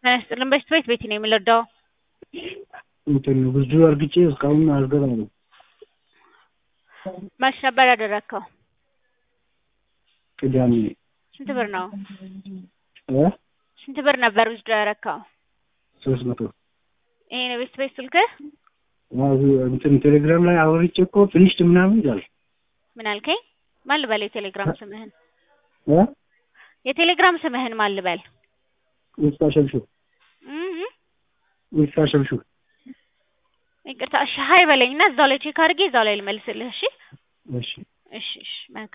ጤና ይስጥልን በሽት ቤት ቤት ነው የምንረዳው? እንትን ብዙ አርግጬ እስካሁን አልገባም ነው። መች ነበር ያደረግከው? ቅዳሜ ስንት ብር ነው? እ ስንት ብር ነበር ውስዶ ያረካው? ሶስት መቶ ይሄ ነው ቤት ቤት ስልክህ? አዎ፣ እንትን ቴሌግራም ላይ አወርቼ እኮ ፊኒሽድ ምናምን ይላል። ምን አልከኝ? ማን ልበል የቴሌግራም ስምህን? እ የቴሌግራም ስምህን ማን ልበል? ውስጣ ሸብሹ እህ ውስጣ ሸብሹ ይቅርታ፣ እሺ ሀይ በለኝና እዛው ላይ ቼክ አድርጌ እዛው ላይ ልመልስልህ። እሺ እሺ እሺ እሺ መልካም